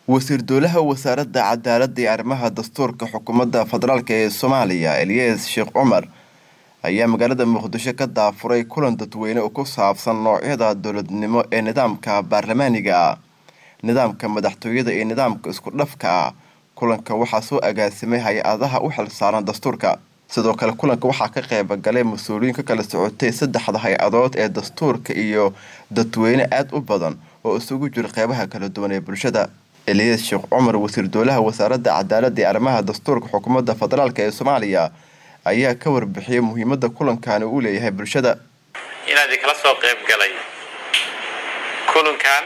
wasiir dowlaha wasaaradda cadaaladda iyo arrimaha dastuurka xukuumadda federaalk ee soomaaliya eliyas sheekh cumar ayaa magaalada muqdisho ka daafuray kulan dadweyne oo ku saabsan noocyada dowladnimo ee nidaamka baarlamaaniga ah nidaamka madaxtooyada iyo nidaamka isku dhafka ah kulanka waxaa soo agaasimay hay-adaha u xilsaaran dastuurka sidoo kale kulanka waxaa ka qeybagalay mas-uuliyiin ka kala socotay saddexda hay-adood ee dastuurka iyo dadweyne aada u badan oo isugu jira qeybaha kala duwan ee bulshada eliyas sheekh cumar wasiir dowlaha wasaaradda cadaaladda iyo arrimaha dastuurka xukuumadda federaalk ee soomaaliya ayaa ka warbixiyay muhiimadda kulankani uu leeyahay bulshada inaad ikala soo qayb galay kulankan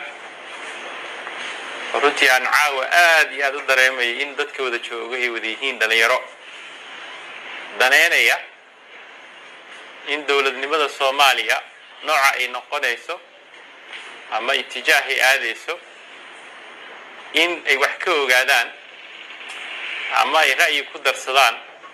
runtii aan caawa aada iyo aada u dareemayay in dadka wada jooga ay wada yihiin dhalinyaro daneynaya in dowladnimada soomaaliya nooca ay noqonayso ama itijaah ay aadayso in ay wax ka ogaadaan ama ay ra'yi ku darsadaan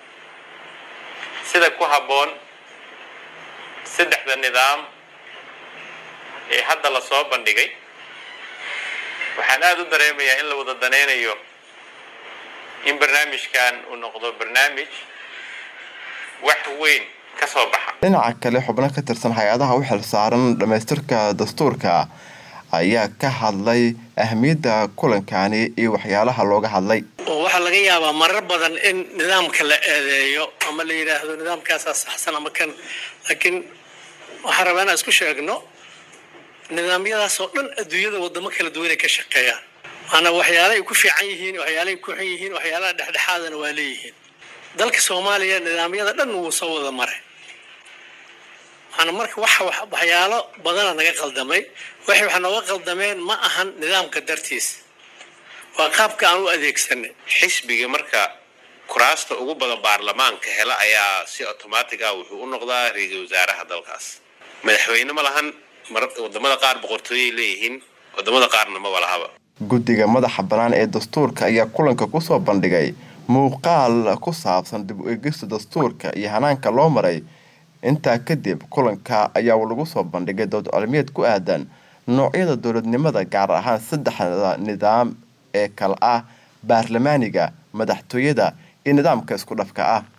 sida ku habboon saddexda nidaam ee hadda la soo bandhigay waxaan aada u dareemayaa in la wada danaynayo in barnaamijkan uu noqdo barnaamij wax weyn ka soo baxa dhinaca kale xubno ka tirsan hay-adaha u xilsaaran dhamaystirka dastuurka ayaa ka hadlay ahmiyadda kulankani iyo waxyaalaha looga hadlay waxaa laga yaabaa marar badan in nidaamka la eedeeyo ama la yidhaahdo nidaamkaasaa saxsan ama kan laakiin waxaan rabaa inaan isku sheegno nidaamyadaas oo dhan adduunyada wadamo kala duwanay ka shaqeeyaan maana waxyaala ay ku fiican yihiin waxyaala ay ku xun yihiin waxyaalaha dhexdhexaadana waa leeyihiin dalka soomaaliya nidaamyada dhan wuu soo wada maray maana marka waxa waxyaalo badana naga qaldamay waxay waxa nooga qaldameen ma ahan nidaamka dartiis waa qaabka aan u adeegsanay xisbiga marka kuraasta ugu badan baarlamaanka hela ayaa si automatic ah wuxuu u noqdaa ra-iisul wasaaraha dalkaas madaxweyne ma lahan wadamada qaar boqortooyay leeyihiin wadamada qaarna maba lahaba guddiga madaxa bannaan ee dastuurka ayaa kulanka kusoo bandhigay muuqaal ku saabsan dib u egista dastuurka iyo hanaanka loo maray intaa kadib kulanka ayaa lagu soo bandhigay dood cilmiyeed ku aadan noocyada dowladnimada gaar ahaan saddexda nidaam ee kale ah baarlamaaniga madaxtooyada iyo nidaamka isku dhafka ah